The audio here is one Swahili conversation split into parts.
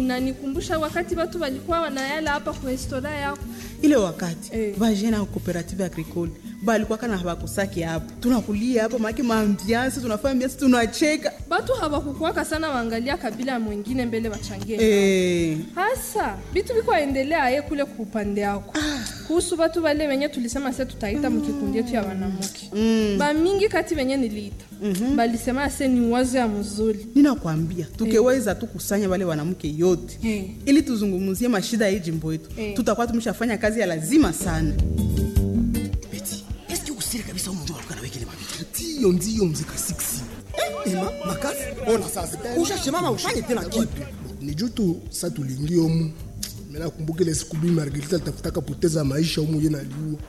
inanikumbusha wakati watu walikuwa wanayala hapa kwa historia yako. ile wakati Eh. vajene ya cooperative agricole balikuwa kana hawakusaki hapo tunakulia hapo make maambiansi tunafanya mbiansi tunacheka Batu hawakukuwaka sana waangalia kabila mwingine mbele wachangie. eh. Hasa vitu viko endelea aye kule kupande yako kuhusu batu wale wenye tulisema se tutaita mkikundi yetu ya wanamke bamingi kati wenye niliita balisema ase ni wazo ya mzuri ninakwambia tukiweza tu kusanya wale wanamke yote Eh. ili tuzungumzie mashida ya hii jimbo yetu Eh. tutakuwa tumeshafanya kazi ya lazima sana Beti, eske usiri kabisa umuntu waluka nawe kile mabitu. ndiyo ndiyo mzika 6 Eh, ema, makazi. Ona sasa. Ushashimama ufanye tena kitu. ni juu tu sa tulingi omu mena kumbuka ile siku bi Margarita alitafutaka poteza maisha omu ye naliua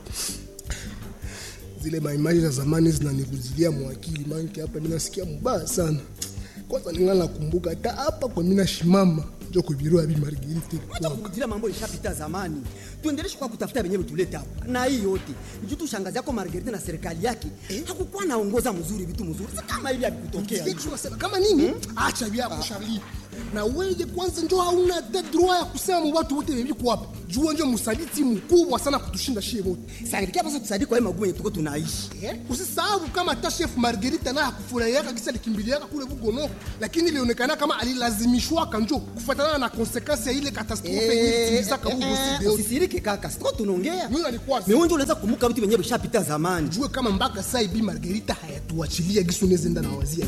zile maimaji za zamani zinanikuzilia mwakili manke hapa ninasikia mubaya sana kwanza ninga nakumbuka hata hapa kwa mina shimama njo kuvirua bi Margarita Acha ilikuwa kurudilia mambo ishapita zamani. Tuendeleshe kwa kutafuta wenyewe tulete hapa. Na hii yote. Juu tu shangazi yako Margarita na serikali yake hakukuwa naongoza mzuri vitu mzuri. Si kama hivi havikutokea. Vitu wasema, kama nini acha vyako Charlie na wewe kwanza njo hauna hata droit ya kusema mu watu wote viko hapa jua njo msaliti mkubwa sana kutushinda shie wote Sangilikia basi tusaidie kwa hii magumu yenye tuko tunaishi. Eh, usisahau kama hata chef Margarita naye hakufurahiaka kisa likimbiliaka kule Bugono, lakini ilionekana kama alilazimishwaka njo kufuatana na konsekansi ya ile katastrofe yenye ilitimizaka huko Sideoni. Usisirike kaka. Siko tunaongea. Mimi nalikuwa Mimi unje unaweza kumbuka vitu vyenyewe vishapita zamani. jue kama mpaka saa hivi Margarita hayatuachilia gisu nezenda na wazia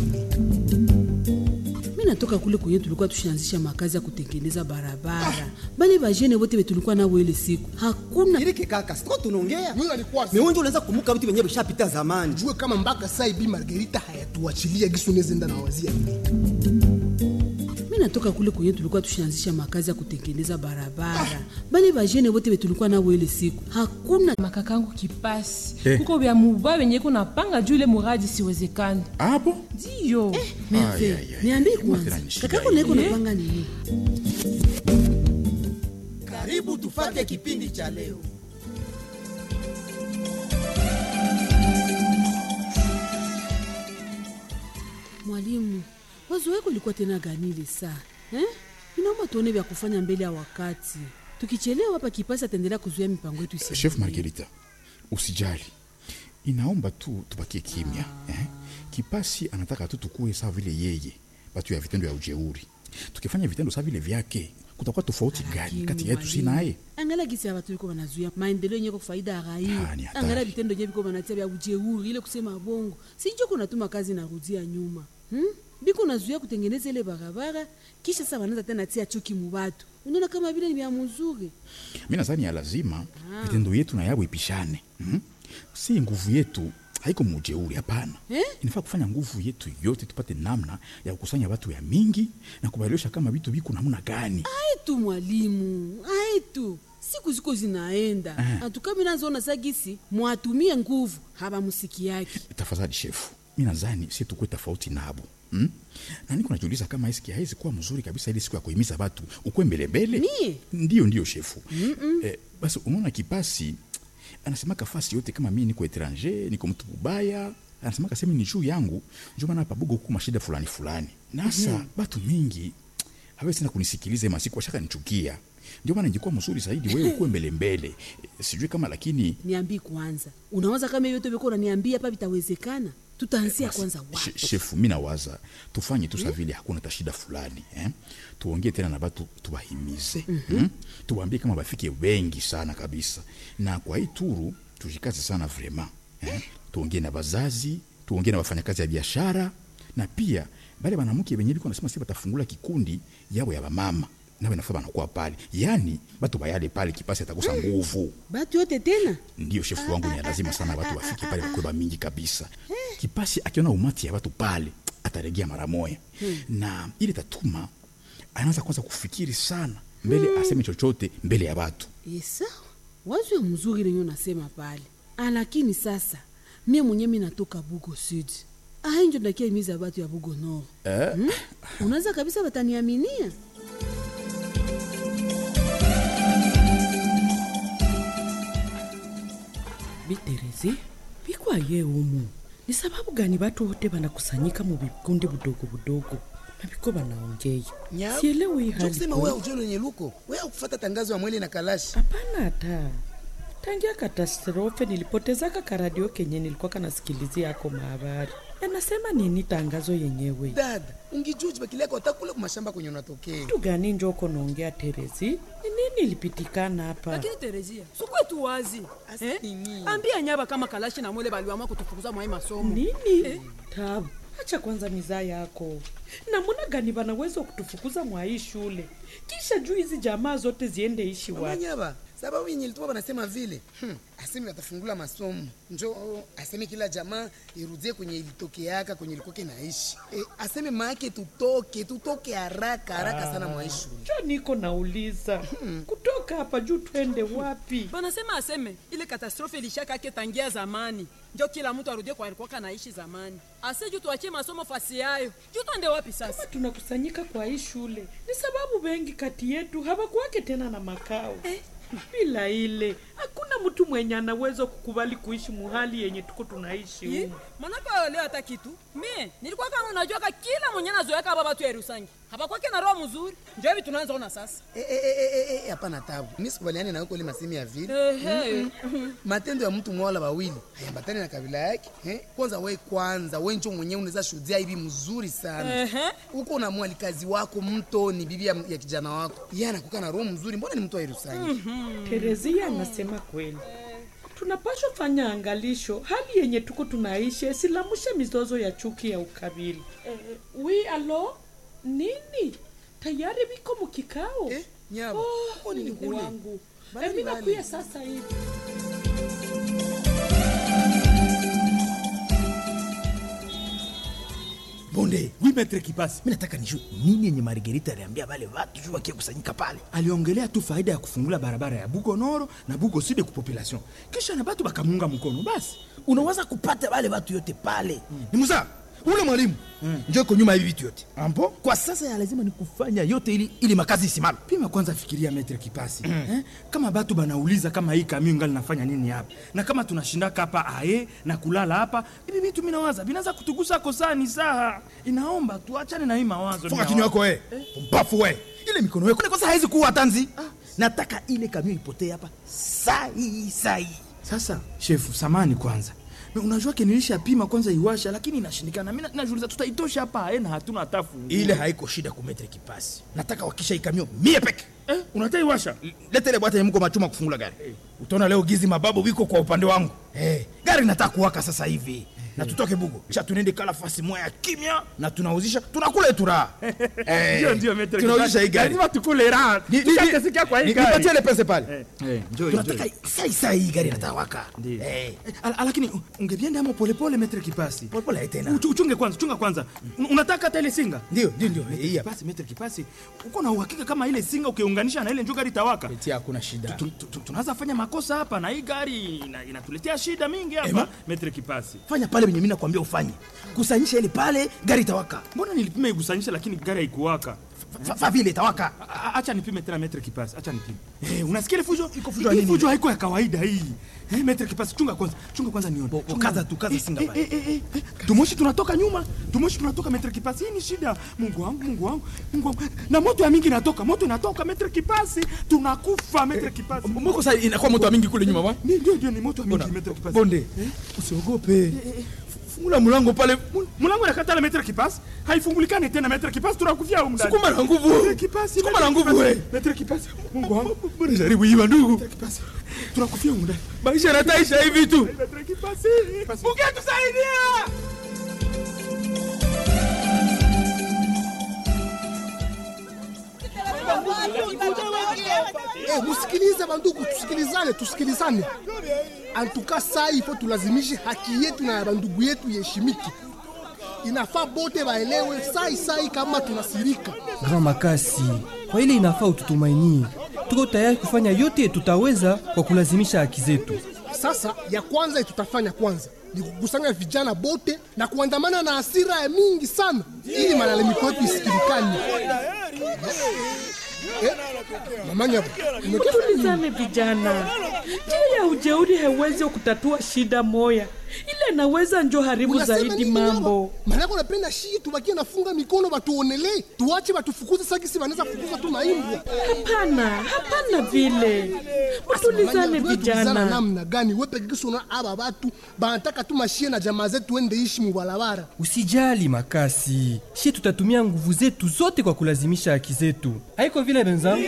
mi natoka kule kwenye tulikuwa tushaanzisha makazi ya kutengeneza barabara bale bajene wote be tulikuwa nabo ile siku hakuna Usisirike kaka. Siko tunaongea. Mimi nalikuwa Mimi unje unaweza kumbuka vitu vyenyewe vishapita zamani. jue kama mpaka saa hivi Margarita hayatuachilia gisu nezenda na wazia mi natoka kule kwenye tulikuwa tushaanzisha makazi ya kutengeneza barabara bale bajene wote be tulikuwa nabo ile siku hakuna makakangu kipasi Eh. kuko vya muba venye kunapanga juu ile muradi siwezekani hapo ndiyo Ai, ai, merve ai. niambie Kama kwanza tena ni shida kakako hii. naiko napanga nini Karibu tufate kipindi cha leo. mwalimu wazo wako ilikuwa tena gani ile saa eh? inaomba tuone vya kufanya mbele ya wakati tukichelewa hapa kipasi ataendelea kuzuia mipango yetu isi chef margarita usijali inaomba tu tubakie kimya eh? kipasi anataka tu tukue sawa vile yeye batu ya vitendo ya ujeuri tukifanya vitendo sawa vile vyake kutakuwa tofauti gani kati yetu si naye angala gisi ya batu biko banazuia maendeleo yenye kwa faida ya Ah, raia ni hatari. angala vitendo yenye biko banatia vya ujeuri ile kusema bongo sinjo kunatuma kazi narudia nyuma hmm? biko nazuia kutengeneza ile barabara kisha sasa wanaanza tena tia chuki mubatu unaona kama vile ni vya mzuri mi nadhani ya lazima vitendo yetu na yabo ipishane mm? si nguvu yetu haiko mujeuri hapana Eh? inafaa kufanya nguvu yetu yote tupate namna ya kukusanya watu ya mingi na kubaelewesha kama vitu viko namna gani aitu mwalimu aitu siku ziko zinaenda atukami nazoona sagisi mwatumie nguvu habamusiki yake tafadhali shefu mi nadhani si tukue tofauti nabo mm? na niko najiuliza kama eski haizi kuwa mzuri kabisa ile siku ya kuhimiza watu ukwe mbelembele Mie? ndiyo ndiyo shefu eh, basi unaona kipasi anasemaka fasi yote kama mi niko etranger niko mtu mubaya anasemaka semi ni juu yangu njo maana pabugo huku mashida fulani fulani nasa batu mingi hawezi tena kunisikiliza masiku washaka nichukia ndio maana ingekuwa mzuri zaidi wewe ukuwe mbelembele Eh, sijui kama lakini niambii kwanza unawaza kama hiyo yote beko unaniambia hapa vitawezekana tutaanzia Basi, kwanza she- wapi shefu mi nawaza tufanye tu sa vile hakuna tashida fulani eh? tuongee tena na batu tuwahimize mm-hmm. tuwaambie kama bafike wengi sana kabisa na kwa hii turu tujikaze sana vrema eh? tuongee na bazazi tuongee na wafanyakazi ya biashara na pia bale banamuke benye biko nasema si batafungula kikundi yabo ya bamama nawe nafaa banakuwa pale yani batu bayale pale kipasi atakosa nguvu batu yote tena ndiyo shefu wangu ni lazima sana watu wafike pale wakweba mingi kabisa kipasi akiona umati ya watu pale ataregea mara moya na ili tatuma anaanza kwanza kufikiri sana mbele aseme chochote mbele ya watu esa wazo ya mzuri lenye unasema pale Ah, lakini sasa mie mwenye mi natoka bugo sud ainjo ndakia imiza batu ya bugo nord hmm? unaweza kabisa bataniaminia biterezi bikwaye umu ni sababu gani watu wote wanakusanyika mu vikundi budogo budogo nabiko banaongea Nyabo, sielewi hii njo hali kusema kweli. wewe ujue lenye luko wewe ukufata tangazo ya mwele na kalashi hapana hata tangia katastrofe nilipotezaka karadio kenye nilikuwa kanasikilizia yako mahabari yanasema nini tangazo yenyewe dada ungijuji bakileka watakule kumashamba kwenye unatokea kitu gani njoko naongea terezi ni nini ilipitikana hapa lakini terezia sukwetu wazi eh? ambia nyaba kama kalashi na mwele baliwamwa kutufukuza mwai masomo nini tabu acha kwanza mizaa yako namuna gani banaweza kutufukuza mwa hii shule kisha juu hizi jamaa zote ziende ishi wapi manyaba sababu yenye ilituma banasema vile hmm. aseme watafungula masomo njo aseme kila jamaa irudie kwenye ilitokeaka kwenye ilikoke naishi e, aseme maake tutoke tutoke haraka haraka sana mwaishi jo niko nauliza kutoka hapa juu twende wapi banasema aseme ile katastrofe ilishakake tangia zamani njo kila mtu arudie kwa alikuwaka naishi zamani ase juu tuachie masomo fasi yayo juu twende wapi sasa tunakusanyika kwa hii shule ni sababu wengi kati yetu hawakuwake tena na makao eh. bila ile hakuna mtu mwenye anaweza kukubali kuishi muhali yenye tuko tunaishi Ye, humu manake aelewa hata kitu mie nilikuwa kama unajuaka kila mwenye nazoeka hapa batu ya Yerusangi hapakwake na roho mzuri njo hivi tunaanza ona sasa Eh, eh, eh, eh, eh, hapana tabu mi sikubaliane nawe kole masemi ya vile Ehe. Mm-mm. matendo ya mtu mwala wawili hayambatani na kabila yake eh? kwanza we kwanza we njo mwenyewe unaweza shuhudia hivi mzuri sana Ehe. huko na mwalikazi wako mto ni bibi ya, ya kijana wako ye anakuka na roho mzuri mbona ni mtu wa Yerusalemu terezia anasema kweli tunapashwa fanya angalisho hali yenye tuko tunaishi isilamushe mizozo ya chuki ya ukabila eh, wi alo nini tayari viko mukikao eh, nyaba oh, nini Mungu kule? wangu Bali Eh, mi bali. nakuya sasa hivi bonde oui maître kipasi mi nataka nijue nini yenye margerita aliambia wale watu juu wakikusanyika pale aliongelea tu faida ya kufungula barabara ya bugo noro na bugo side ku population kisha na batu bakamunga mkono basi unaweza kupata wale watu yote pale mm. ni musa ule mwalimu mm. njo iko nyuma ya hivi vitu yote ampo kwa sasa ya lazima ni kufanya yote ili, ili makazi isimame pima kwanza fikiria metre kipasi mm. eh? kama batu banauliza kama hii kamio ngali nafanya nini hapa na kama tunashindaka hapa aye na kulala hapa hivi vitu minawaza vinaanza kutugusa kosani saha inaomba tuachane na hii mawazo Funga ninawaza. kinywa yako we mpafu we ile mikono yako kosa haizi kuwa tanzi nataka ile kamio ipotee hapa sai sai sasa shefu samani kwanza Me unajua ke nilishapima kwanza iwasha lakini inashindikana mi na- najuliza tutaitosha hapa aye na hatuna hata funguo. ile haiko shida kumetre kipasi nataka wakisha ikamio mie peke eh, unataka iwasha leta ile bwata yenye mko machuma kufungula gari utaona leo gizi mababu wiko kwa upande wangu hey, gari nataka kuwaka sasa hivi na tutoke bugo kisha tunende kala fasi moya ya kimya na tunauzisha tunakula yetu raha Eh, Ndio, ndio, Maitre tunauzisha Kipasi. hii gari Lazima tukule raha. Ni- ni- Tushakasikia kwa hii ni- gari. nipatie ile pesa pale Eh, njoo, tunataka njoo. sai sai hii gari nataka waka Ndio. Eh, Eh, al- lakini ungevienda amo polepole metre kipasi polepole haitena Uchu- uchunge kwanza chunga kwanza Un- unataka hata ile singa ndio ndio ndio Metre kipasi metre kipasi uko na uhakika kama ile singa ukiunganisha na ile njoo gari itawaka eti hakuna shida Tu- tu- tu- tunaweza fanya makosa hapa na hii gari ina- inatuletea shida mingi hapa Ema? metre kipasi fanya pale venye mimi nakwambia ufanye kusanyisha ile pale gari itawaka mbona nilipima igusanyisha lakini gari haikuwaka Fa- fa vile itawaka A- a- acha nipime tena metre kipasi acha nipime eh, unasikia ile fujo Iko fujo ya Hii nini? fujo haiko ya kawaida hii eh, metre kipasi chunga kwanza chunga kwanza nione Chunga. kaza tu, kaza Eh, singa eh, pale. eh, eh, eh, eh, tumoshi tunatoka nyuma tumoshi tunatoka metre kipasi hii ni shida mungu wangu mungu wangu mungu wangu na moto ya mingi inatoka moto inatoka metre kipasi tunakufa metre kipasi mboko sasa inakuwa moto wa mingi kule nyuma bwana Ni- ndio ndio ni moto ya mingi metre kipasi bonde usiogope fungula mlango pale mlango inakatala metre kipasi haifungulikani tena metre kipasi tunakufia humu ndani Sukuma na nguvu. Metre kipasi Sukuma metre na nguvu, kipasi, we. metre kipasi mungu wangu bwana jaribu iba ndugu kipasi tunakufia humu ndani maisha yanataisha hivi tu metre kipasi ungetusaidia Eh, musikilize bandugu, tusikilizane, tusikilizane. Antuka saa ifo tulazimishe haki yetu na ya bandugu yetu iheshimiki. Inafaa bote baelewe sai sai kama tunasirika. Grand Makasi, kwa ile inafaa ututumainie. Tuko tayari kufanya yote tutaweza kwa kulazimisha haki zetu. Sasa ya kwanza tutafanya kwanza ni kukusanya vijana bote na kuandamana na hasira ya mingi sana, ili malalamiko yetu isikilikane. Eh, mamanya tulizane vijana juu ya ujeuri haiwezi kutatua shida moya ile naweza njo haribu Unasema zaidi nini mambo hapa? Maanake unapenda shii tubakie nafunga mikono batuonelee, tuache batufukuze sakisi wanaweza fukuza tu maimbwa. hapana hapana vile mutulizane vijana namna gani wepekikisona aba batu banataka tu mashie na jamaa zetu ende ishi mubalabara usijali makasi shie tutatumia nguvu zetu zote kwa kulazimisha haki zetu haiko vile benzangu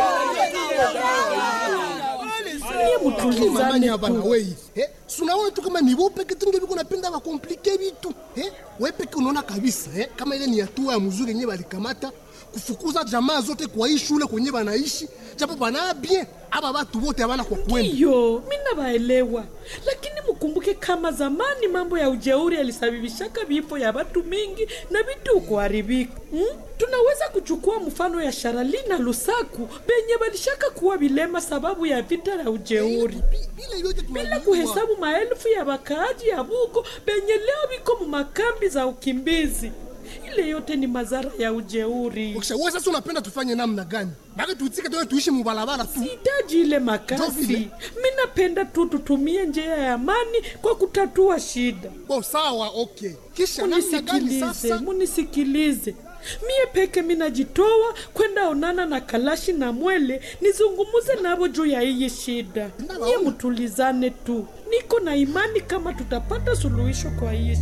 mutulizane hapa na wei eh, sunaona tu kama ni wopeke tu ndio biko napenda bakomplike bitu eh, wepeke unaona kabisa eh, kama ile ni hatua ya mzuri yenyewe balikamata kufukuza jamaa zote kwa hii shule kwenye banaishi japo bana bien aba batu bote habana kwa kwenda ndiyo mina baelewa lakini mukumbuke kama zamani mambo ya ujeuri yalisababishaka vifo ya watu mingi na vitu kuharibika hmm? tunaweza kuchukua mfano ya sharali na lusaku benye balishaka kuwa vilema sababu ya vita ya ujeuri bila kuhesabu maelfu ya wakaaji ya bugo benye leo viko mumakambi za ukimbizi ile yote ni madhara ya ujeuri Kisha wewe sasa unapenda tufanye namna gani? Baki tuitike tu tuishi mubalabala tu. sihitaji ile makasi mi napenda tu tutumie njia ya amani kwa kutatua shida oh, sawa okay kisha namna gani munisikilize sasa? munisikilize mie peke minajitoa kwenda onana na kalashi na mwele nizungumuze navo juu ya iyi shida niye mutulizane tu niko na imani kama tutapata suluhisho kwa iyi